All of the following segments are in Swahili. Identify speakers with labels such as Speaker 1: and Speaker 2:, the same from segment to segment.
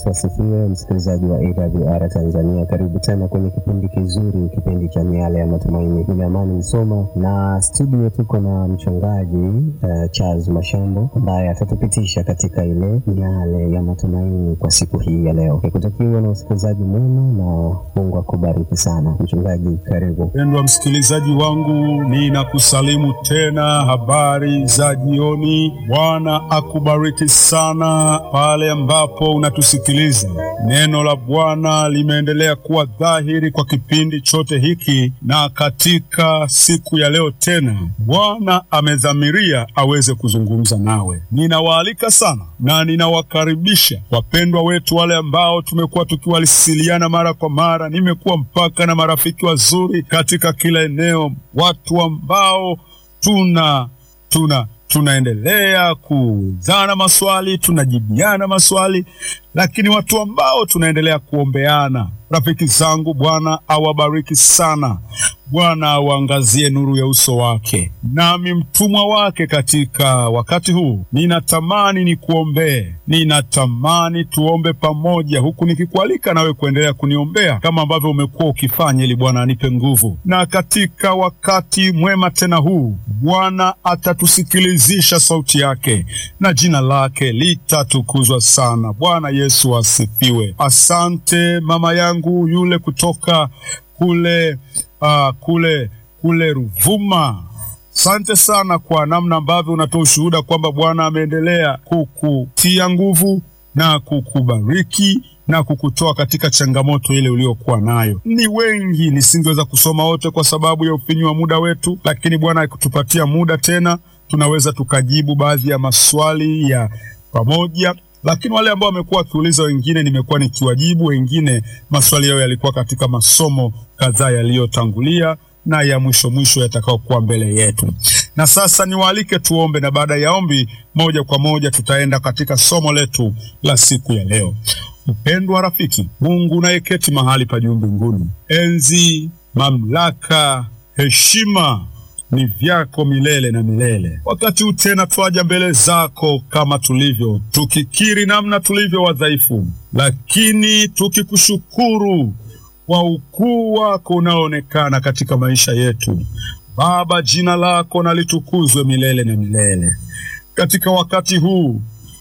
Speaker 1: Yesu asifiwe, msikilizaji wa AWR Tanzania, karibu tena kwenye kipindi kizuri, kipindi cha miale ya matumaini. Mimi Amani Msoma na studio tuko na mchungaji uh, Charles Mashambo ambaye atatupitisha katika ile miale ya matumaini kwa siku hii ya leo. Nikutakiwa na usikilizaji mwema na Mungu akubariki sana. Mchungaji, karibu.
Speaker 2: Mpendwa msikilizaji wangu, ninakusalimu tena, habari za jioni. Bwana akubariki sana pale ambapo unatusikiliza. Neno la Bwana limeendelea kuwa dhahiri kwa kipindi chote hiki, na katika siku ya leo tena Bwana amedhamiria aweze kuzungumza nawe. Ninawaalika sana na ninawakaribisha wapendwa wetu wale ambao tumekuwa tukiwasiliana mara kwa mara. Nimekuwa mpaka na marafiki wazuri katika kila eneo, watu ambao tuna tuna tunaendelea kuulizana maswali, tunajibiana maswali, lakini watu ambao tunaendelea kuombeana. Rafiki zangu, Bwana awabariki sana. Bwana awaangazie nuru ya uso wake. Nami mtumwa wake katika wakati huu, ninatamani nikuombee, ninatamani tuombe pamoja, huku nikikualika nawe kuendelea kuniombea kama ambavyo umekuwa ukifanya, ili Bwana anipe nguvu. Na katika wakati mwema tena huu, Bwana atatusikilizisha sauti yake na jina lake litatukuzwa sana. Bwana Yesu asifiwe. Asante mama yangu yule kutoka kule uh, kule kule Ruvuma. Asante sana kwa namna ambavyo unatoa ushuhuda kwamba Bwana ameendelea kukutia nguvu na kukubariki na kukutoa katika changamoto ile uliokuwa nayo. Ni wengi, nisingeweza kusoma wote kwa sababu ya ufinyu wa muda wetu, lakini Bwana akitupatia muda tena tunaweza tukajibu baadhi ya maswali ya pamoja lakini wale ambao wamekuwa wakiuliza, wengine nimekuwa nikiwajibu, wengine maswali yao yalikuwa katika masomo kadhaa yaliyotangulia na ya mwisho mwisho yatakayokuwa mbele yetu. Na sasa niwaalike tuombe, na baada ya ombi moja kwa moja tutaenda katika somo letu la siku ya leo. Mpendwa rafiki, Mungu unayeketi mahali pa juu mbinguni, enzi, mamlaka, heshima ni vyako milele na milele. Wakati huu tena twaja mbele zako kama tulivyo, tukikiri namna tulivyo wadhaifu, lakini tukikushukuru kwa ukuu wako unaoonekana katika maisha yetu. Baba, jina lako na litukuzwe milele na milele. Katika wakati huu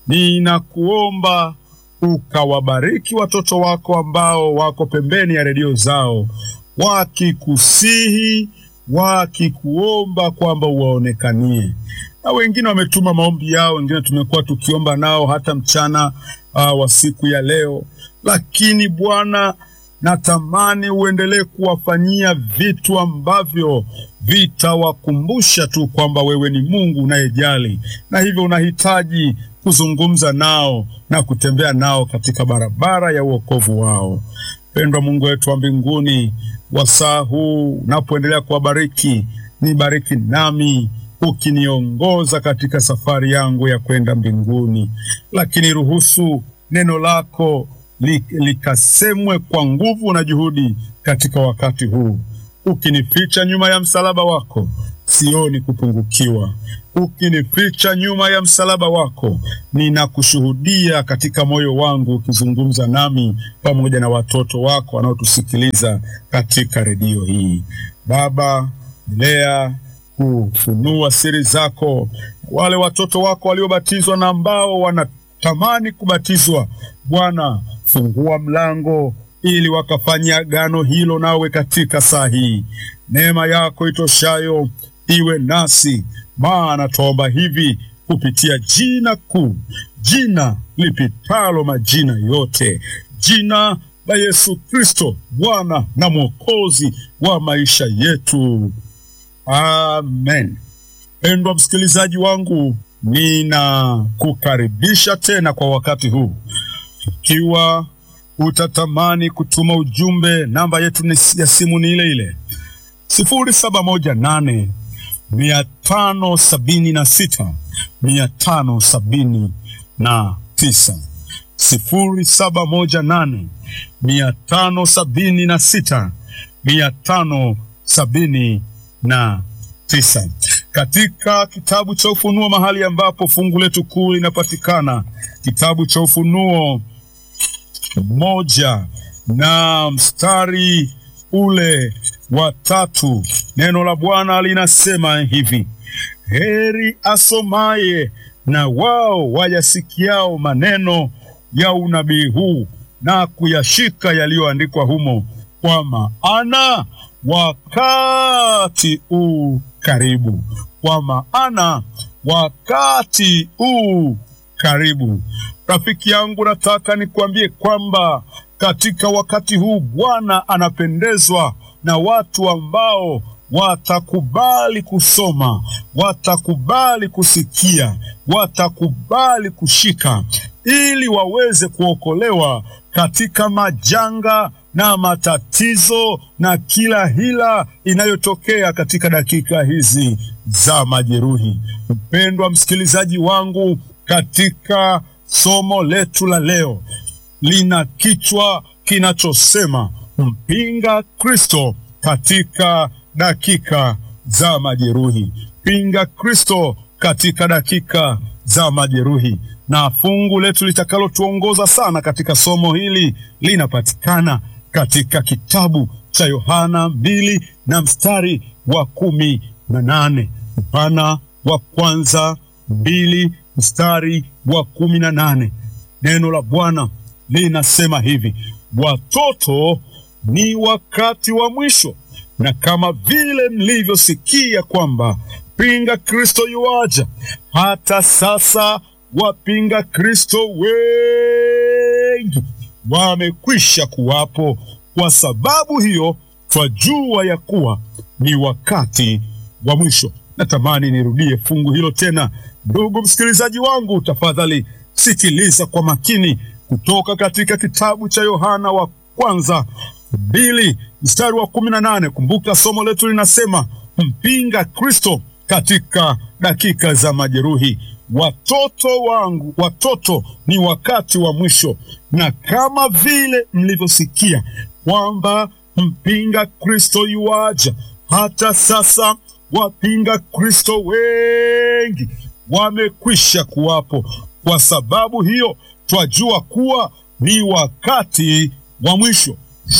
Speaker 2: ninakuomba ukawabariki watoto wako ambao wako pembeni ya redio zao wakikusihi wakikuomba kwamba uwaonekanie, na wengine wametuma maombi yao, wengine tumekuwa tukiomba nao hata mchana uh, wa siku ya leo. Lakini Bwana, natamani uendelee kuwafanyia vitu ambavyo vitawakumbusha tu kwamba wewe ni Mungu unayejali, na hivyo unahitaji kuzungumza nao na kutembea nao katika barabara ya uokovu wao. Pendwa Mungu wetu wa mbinguni, wasaa huu unapoendelea kuwabariki, nibariki nami ukiniongoza katika safari yangu ya kwenda mbinguni, lakini ruhusu neno lako li, likasemwe kwa nguvu na juhudi katika wakati huu. Ukinificha nyuma ya msalaba wako, sioni kupungukiwa. Ukinificha nyuma ya msalaba wako, ninakushuhudia katika moyo wangu, ukizungumza nami pamoja na watoto wako wanaotusikiliza katika redio hii. Baba, endelea kufunua siri zako, wale watoto wako waliobatizwa na ambao wanatamani kubatizwa. Bwana, fungua mlango ili wakafanya agano hilo nawe katika saa hii. Neema yako itoshayo iwe nasi, maana twaomba hivi kupitia jina kuu, jina lipitalo majina yote, jina la Yesu Kristo, Bwana na Mwokozi wa maisha yetu. Amen. Pendwa msikilizaji wangu, ninakukaribisha tena kwa wakati huu. Ikiwa utatamani kutuma ujumbe, namba yetu ni ya simu ni ile ile sifuri saba moja nane mia tano sabini na sita mia tano sabini na tisa sifuri saba moja nane mia tano sabini na sita mia tano sabini na tisa katika kitabu cha Ufunuo, mahali ambapo fungu letu kuu linapatikana, kitabu cha Ufunuo moja na mstari ule wa tatu. Neno la Bwana linasema hivi: heri asomaye na wao wayasikiao maneno ya unabii huu na kuyashika yaliyoandikwa humo, kwa maana wakati u karibu. Kwa maana wakati u karibu. Rafiki yangu, nataka nikwambie kwamba katika wakati huu Bwana anapendezwa na watu ambao watakubali kusoma, watakubali kusikia, watakubali kushika, ili waweze kuokolewa katika majanga na matatizo na kila hila inayotokea katika dakika hizi za majeruhi. Mpendwa msikilizaji wangu, katika somo letu la leo lina kichwa kinachosema mpinga Kristo katika dakika za majeruhi. Pinga Kristo katika dakika za majeruhi. Na fungu letu litakalotuongoza sana katika somo hili linapatikana katika kitabu cha Yohana mbili na mstari wa kumi na nane. Yohana wa kwanza mbili mstari wa kumi na nane. Neno la Bwana linasema hivi: watoto, ni wakati wa mwisho, na kama vile mlivyosikia kwamba pinga Kristo yuaja, hata sasa wapinga Kristo wengi wamekwisha kuwapo. Kwa sababu hiyo twajua ya kuwa ni wakati wa mwisho. Natamani nirudie fungu hilo tena. Ndugu msikilizaji wangu, tafadhali sikiliza kwa makini kutoka katika kitabu cha Yohana wa kwanza mbili mstari wa kumi na nane. Kumbuka somo letu linasema mpinga Kristo katika dakika za majeruhi. Watoto wangu, watoto, ni wakati wa mwisho, na kama vile mlivyosikia kwamba mpinga Kristo yuaja, hata sasa wapinga Kristo wengi wamekwisha kuwapo. Kwa sababu hiyo twajua kuwa ni wakati wa mwisho.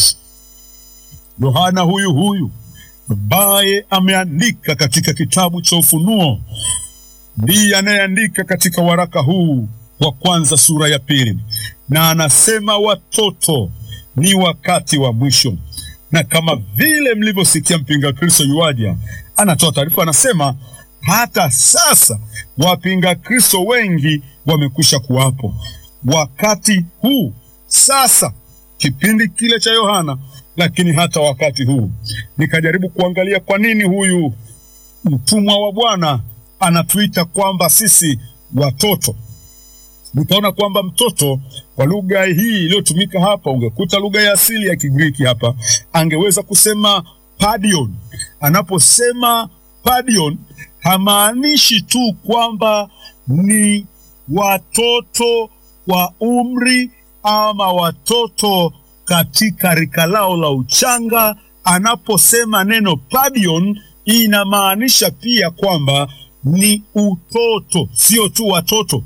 Speaker 2: Yohana huyu huyu ambaye ameandika katika kitabu cha Ufunuo ndiye anayeandika katika waraka huu wa kwanza sura ya pili, na anasema watoto, ni wakati wa mwisho, na kama vile mlivyosikia mpinga Kristo yuaja, anatoa taarifa, anasema hata sasa wapinga Kristo wengi wamekwisha kuwapo. Wakati huu sasa, kipindi kile cha Yohana, lakini hata wakati huu. Nikajaribu kuangalia kwa nini huyu mtumwa wa Bwana anatuita kwamba sisi watoto. Nikaona kwamba mtoto kwa lugha hii iliyotumika hapa, ungekuta lugha ya asili ya Kigiriki hapa, angeweza kusema padion. Anaposema padion, hamaanishi tu kwamba ni watoto wa umri ama watoto katika rika lao la uchanga. Anaposema neno padion, inamaanisha pia kwamba ni utoto, sio tu watoto.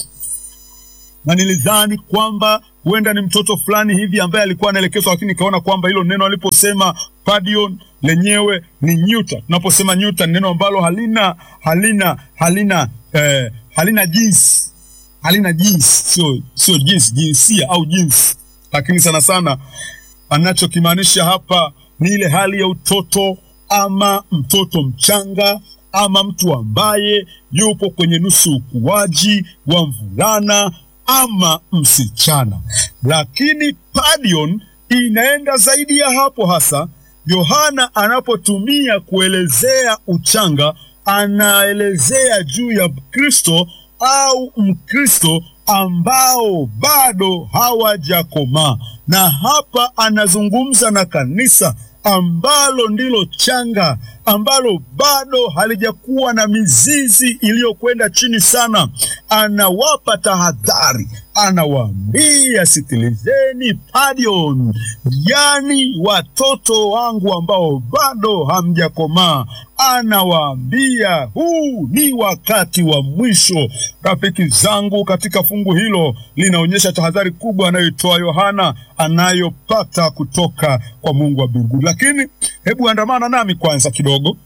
Speaker 2: Na nilidhani kwamba huenda ni mtoto fulani hivi ambaye alikuwa anaelekezwa, lakini nikaona kwamba hilo neno aliposema padion lenyewe ni nyuta. Tunaposema nyuta ni neno ambalo halina halina halina eh, halina jinsi halina jinsi, sio sio jinsi, jinsia au jinsi, lakini sana sana anachokimaanisha hapa ni ile hali ya utoto ama mtoto mchanga ama mtu ambaye yupo kwenye nusu ukuaji wa mvulana ama msichana. Lakini padion inaenda zaidi ya hapo. Hasa Yohana anapotumia kuelezea uchanga, anaelezea juu ya Kristo au Mkristo ambao bado hawajakomaa, na hapa anazungumza na kanisa ambalo ndilo changa ambalo bado halijakuwa na mizizi iliyokwenda chini sana. Anawapa tahadhari, anawaambia sikilizeni, padion, yani watoto wangu ambao bado hamjakomaa, anawaambia huu ni wakati wa mwisho. Rafiki zangu, katika fungu hilo linaonyesha tahadhari kubwa anayoitoa Yohana anayopata kutoka kwa Mungu wa mbinguni. Lakini hebu andamana nami kwanza kidogo,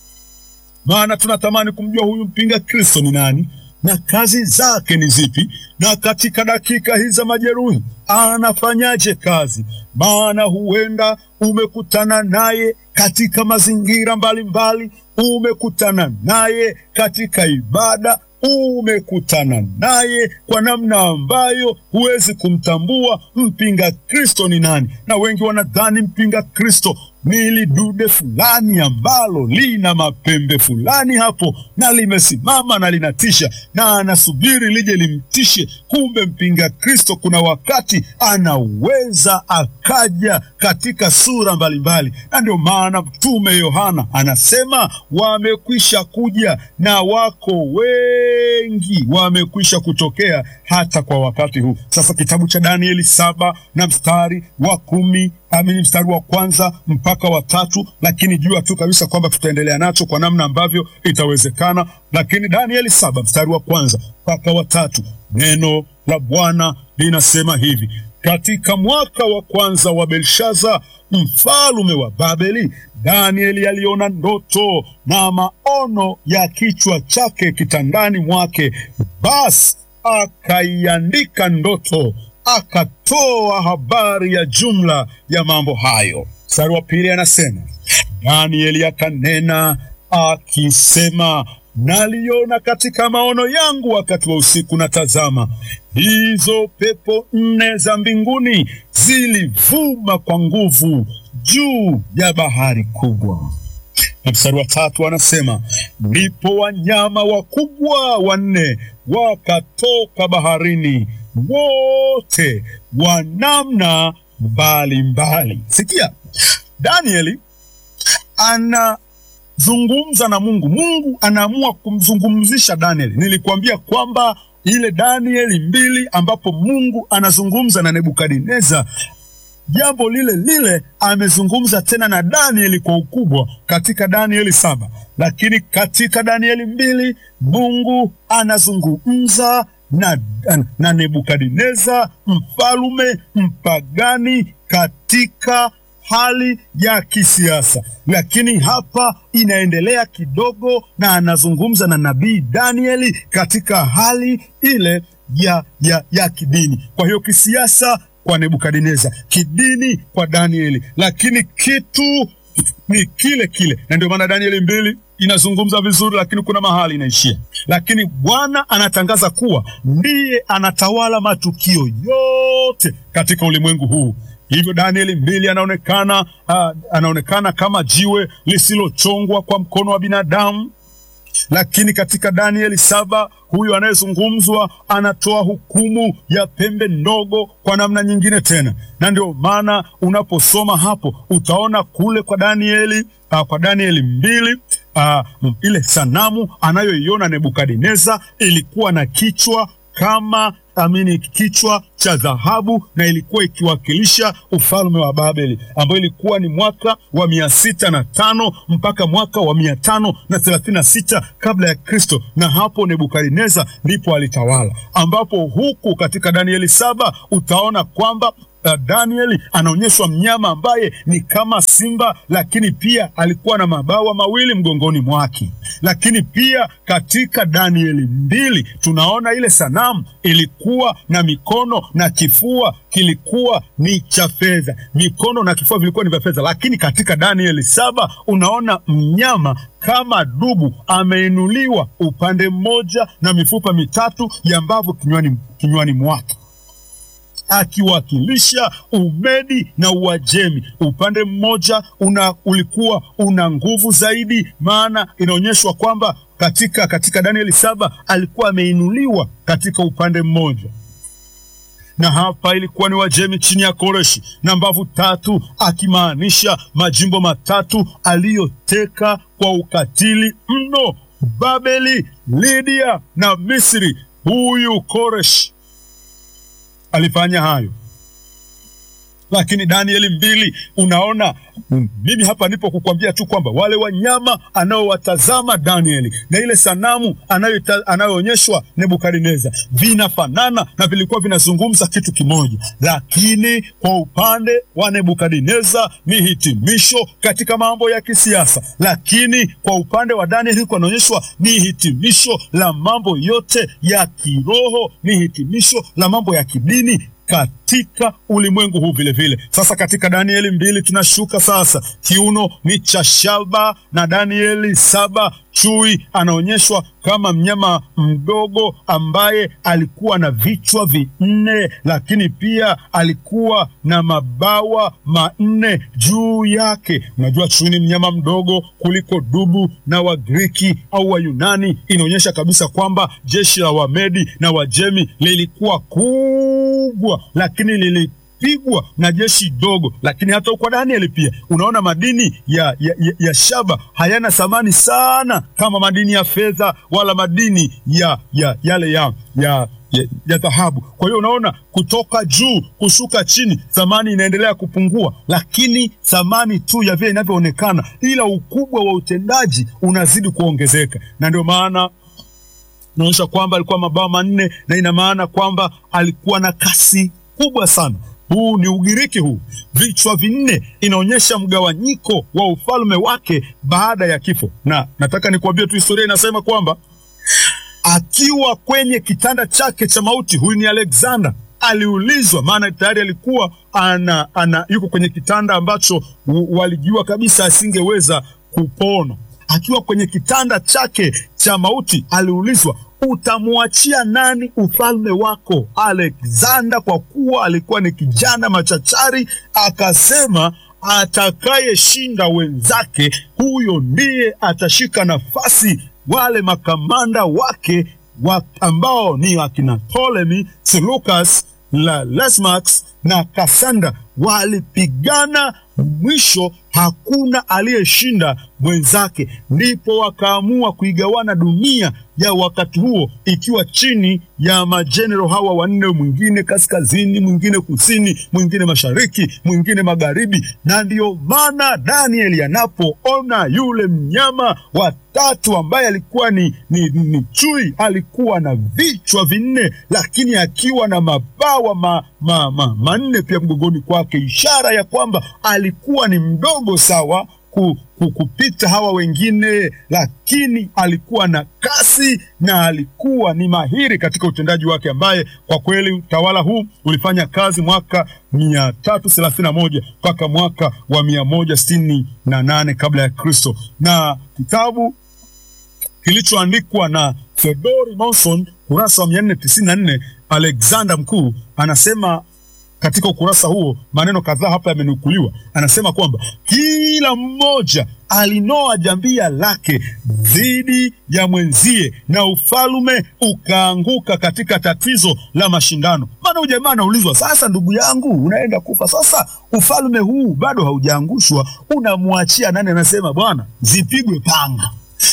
Speaker 2: maana tunatamani kumjua huyu mpinga Kristo ni nani na kazi zake ni zipi, na katika dakika hizi za majeruhi anafanyaje kazi? Maana huenda umekutana naye katika mazingira mbalimbali, umekutana naye katika ibada, umekutana naye kwa namna ambayo huwezi kumtambua mpinga Kristo ni nani. Na wengi wanadhani mpinga Kristo ni lidude fulani ambalo lina mapembe fulani hapo na limesimama na linatisha, na anasubiri lije limtishe. Kumbe mpinga Kristo kuna wakati anaweza akaja katika sura mbalimbali, na ndio maana Mtume Yohana anasema wamekwisha kuja na wako wengi wamekwisha kutokea hata kwa wakati huu. Sasa kitabu cha Danieli saba na mstari wa kumi amini mstari wa kwanza mpaka wa tatu, lakini jua tu kabisa kwamba tutaendelea nacho kwa namna ambavyo itawezekana. Lakini Danieli saba mstari wa kwanza mpaka wa tatu, neno la Bwana linasema hivi: katika mwaka wa kwanza wa Belshaza mfalume wa Babeli, Danieli aliona ndoto na maono ya kichwa chake kitandani mwake, basi akaiandika ndoto akatoa habari ya jumla ya mambo hayo. Mstari wa pili anasema Danieli akanena akisema, naliona katika maono yangu wakati wa usiku, na tazama, hizo pepo nne za mbinguni zilivuma kwa nguvu juu ya bahari kubwa. Na mstari wa tatu anasema ndipo wanyama wakubwa wanne wakatoka baharini wote wa namna mbalimbali. Sikia, Danieli anazungumza na Mungu. Mungu anaamua kumzungumzisha Danieli. Nilikuambia kwamba ile Danieli mbili ambapo Mungu anazungumza na Nebukadneza jambo lile lile amezungumza tena na Danieli kwa ukubwa katika Danieli saba, lakini katika Danieli mbili Mungu anazungumza na, na Nebukadneza mfalume mpagani katika hali ya kisiasa, lakini hapa inaendelea kidogo, na anazungumza na nabii Danieli katika hali ile ya, ya, ya kidini. Kwa hiyo kisiasa kwa Nebukadneza, kidini kwa Danieli, lakini kitu ni kile kile, na ndio maana Danieli mbili inazungumza vizuri, lakini kuna mahali inaishia. Lakini Bwana anatangaza kuwa ndiye anatawala matukio yote katika ulimwengu huu. Hivyo Danieli mbili anaonekana uh, anaonekana kama jiwe lisilochongwa kwa mkono wa binadamu lakini katika Danieli saba huyu anayezungumzwa anatoa hukumu ya pembe ndogo kwa namna nyingine tena, na ndio maana unaposoma hapo utaona kule kwa Danieli uh, kwa Danieli mbili uh, ile sanamu anayoiona Nebukadneza ilikuwa na kichwa kama amini kichwa cha dhahabu na ilikuwa ikiwakilisha ufalme wa Babeli ambayo ilikuwa ni mwaka wa mia sita na tano mpaka mwaka wa mia tano na thelathini na sita kabla ya Kristo, na hapo Nebukadneza ndipo alitawala, ambapo huku katika Danieli saba utaona kwamba Uh, Danieli anaonyeshwa mnyama ambaye ni kama simba, lakini pia alikuwa na mabawa mawili mgongoni mwake. Lakini pia katika Danieli mbili tunaona ile sanamu ilikuwa na mikono na kifua kilikuwa ni cha fedha, mikono na kifua vilikuwa ni vya fedha. Lakini katika Danieli saba unaona mnyama kama dubu ameinuliwa upande mmoja na mifupa mitatu ya mbavu kinywani, kinywani mwake akiwakilisha Umedi na Uajemi. Upande mmoja una ulikuwa una nguvu zaidi, maana inaonyeshwa kwamba katika katika Danieli saba alikuwa ameinuliwa katika upande mmoja, na hapa ilikuwa ni Wajemi chini ya Koreshi na mbavu tatu, akimaanisha majimbo matatu aliyoteka kwa ukatili mno: Babeli, Lidia na Misri. Huyu Koreshi alifanya hayo lakini Danieli mbili unaona mm, mimi hapa nipo kukwambia tu kwamba wale wanyama anaowatazama Danieli na ile sanamu anayoonyeshwa Nebukadneza vinafanana na vilikuwa vinazungumza kitu kimoja, lakini kwa upande wa Nebukadneza ni hitimisho katika mambo ya kisiasa, lakini kwa upande wa Danieli anaonyeshwa ni hitimisho la mambo yote ya kiroho, ni hitimisho la mambo ya kidini katika ulimwengu huu vile vile. Sasa katika Danieli mbili tunashuka sasa, kiuno ni cha shaba, na Danieli saba chui anaonyeshwa kama mnyama mdogo ambaye alikuwa na vichwa vinne, lakini pia alikuwa na mabawa manne juu yake. Unajua chui ni mnyama mdogo kuliko dubu, na Wagiriki au Wayunani inaonyesha kabisa kwamba jeshi la Wamedi na Wajemi lilikuwa kubwa, lakini lili pigwa na jeshi dogo. Lakini hata kwa Danieli pia unaona madini ya, ya, ya, ya shaba hayana thamani sana kama madini ya fedha wala madini ya, ya yale ya, ya ya, ya dhahabu. Kwa hiyo unaona kutoka juu kushuka chini, thamani inaendelea kupungua, lakini thamani tu ya vile inavyoonekana, ila ukubwa wa utendaji unazidi kuongezeka, na ndio maana inaonyesha kwamba alikuwa mabawa manne, na ina maana kwamba alikuwa na kasi kubwa sana. Huu ni Ugiriki huu. Vichwa vinne inaonyesha mgawanyiko wa ufalme wake baada ya kifo, na nataka nikuambie tu historia inasema kwamba akiwa kwenye kitanda chake cha mauti, huyu ni Alexander aliulizwa, maana tayari alikuwa ana, ana yuko kwenye kitanda ambacho walijua kabisa asingeweza kupona. Akiwa kwenye kitanda chake cha mauti aliulizwa, utamwachia nani ufalme wako? Alexander kwa kuwa alikuwa ni kijana machachari, akasema atakayeshinda wenzake, huyo ndiye atashika nafasi wale makamanda wake wa ambao ni akina Ptolemy, Seleucus, la Lesmax na Kasanda walipigana, mwisho hakuna aliyeshinda mwenzake. Ndipo wakaamua kuigawana dunia ya wakati huo ikiwa chini ya majenero hawa wanne, mwingine kaskazini, mwingine kusini, mwingine mashariki, mwingine magharibi. Na ndiyo maana Danieli anapoona yule mnyama wa tatu ambaye alikuwa ni, ni, ni chui, alikuwa na vichwa vinne, lakini akiwa na mabawa ma, ma, ma, manne pia mgongoni kwake, ishara ya kwamba alikuwa ni mdogo sawa ku, ku, kupita hawa wengine, lakini alikuwa na kasi na alikuwa ni mahiri katika utendaji wake, ambaye kwa kweli utawala huu ulifanya kazi mwaka mia tatu thelathini na moja mpaka mwaka wa mia moja sitini na nane kabla ya Kristo, na kitabu kilichoandikwa na Theodori Monson kurasa wa mia nne tisini na nne Alexander Mkuu anasema katika ukurasa huo maneno kadhaa hapa yamenukuliwa. Anasema kwamba kila mmoja alinoa jambia lake dhidi ya mwenzie na ufalme ukaanguka katika tatizo la mashindano. Maana huyu jamaa anaulizwa, sasa ndugu yangu, unaenda kufa sasa, ufalme huu bado haujaangushwa, unamwachia nani? Anasema bwana, zipigwe panga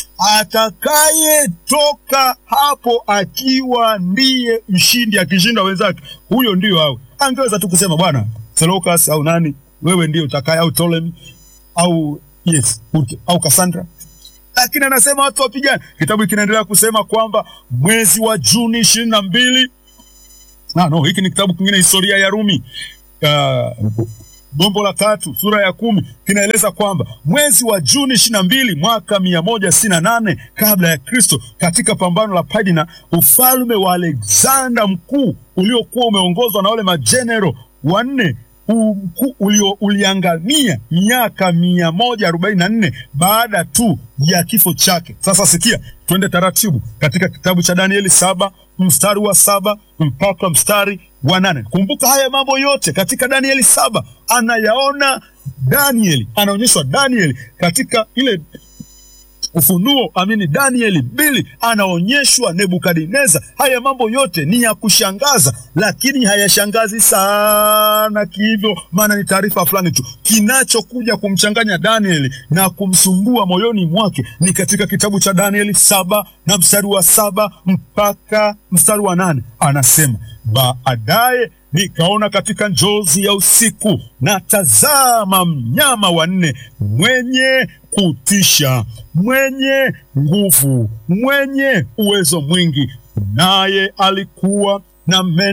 Speaker 2: atakayetoka hapo akiwa ndiye mshindi, akishinda wenzake, huyo ndiyo awe. Angeweza tu kusema bwana Seleucus au nani, wewe ndiye utakaye, au Ptolemy au yes au Cassandra, lakini anasema watu wapigane. Kitabu kinaendelea kusema kwamba mwezi wa Juni ishirini na mbili ah, no, hiki ni kitabu kingine, historia ya Rumi uh, gombo la tatu sura ya kumi kinaeleza kwamba mwezi wa Juni ishirini na mbili mwaka mia moja sitini na nane kabla ya Kristo, katika pambano la Padina, ufalme wa Alexander mkuu uliokuwa umeongozwa na wale majenero wanne ulio uliangamia miaka mia moja arobaini na nne baada tu ya kifo chake. Sasa sikia, twende taratibu katika kitabu cha Danieli saba mstari wa saba mpaka mstari wa nane. Kumbuka haya mambo yote katika Danieli saba anayaona Danieli, anaonyeshwa Danieli katika ile Ufunuo amini, Danieli mbili anaonyeshwa Nebukadineza. Haya mambo yote ni ya kushangaza, lakini hayashangazi sana kihivyo, maana ni taarifa fulani tu. Kinachokuja kumchanganya Danieli na kumsumbua moyoni mwake ni katika kitabu cha Danieli saba na mstari wa saba mpaka mstari wa nane anasema baadaye nikaona katika njozi ya usiku, na tazama, mnyama wa nne mwenye kutisha, mwenye nguvu, mwenye uwezo mwingi, naye alikuwa na meno